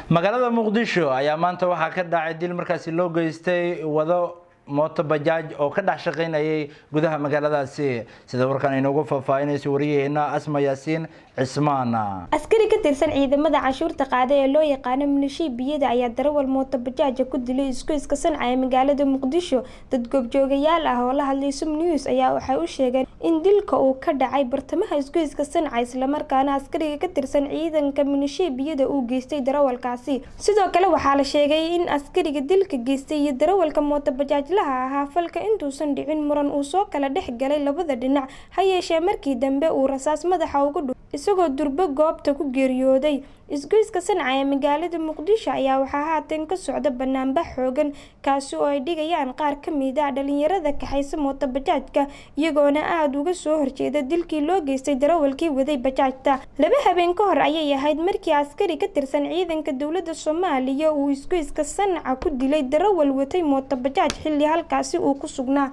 magaalada muqdisho ayaa maanta waxaa ka dhacay dil markaasi loo geystay wado mooto bajaaj oo ka dhex shaqaynayay gudaha magaaladaasi sida warkan inoogu faahfaahinayso wariyaheena asma yaasiin cismaan askari ka tirsan ciidamada canshuurta qaada ee loo yaqaano milishiibiyada ayaa darawal mooto bajaaja ku dilay isgoyska sanca ee magaalada muqdisho dad goobjoogayaal ah oo la hadlay sum news ayaa waxay u sheegeen in dilka uu ka dhacay bartamaha isgoyska sanca islamarkaana askariga ka tirsan ciidanka milishiibiyada uu geystay darawalkaasi sidoo kale waxaa la sheegay in askariga dilka geystay iyo darawalka mooto bajaajlaha ahaa falka intuusan dhicin muran uu soo kala dhex galay labada dhinac ha yeeshee markii dambe uu rasaas madaxa ugu dhu isagoo durbo goobta ku geeriyooday isgoyska sanca ee magaalada muqdisho ayaa waxaa haatan ka socda banaanbax xoogan kaasi oo ay dhigayaan qaar ka mid a dhalinyarada kaxaysa mooto bajaajka iyagoona aada uga soo horjeeda dilkii loo geystay darawalkii waday bajaajta laba habeen ka hor ayay ahayd markii askari ka tirsan ciidanka dowladda soomaaliya uu isgoyska sanca ku dilay darawal watay mooto bajaaj xilli halkaasi uu ku sugnaa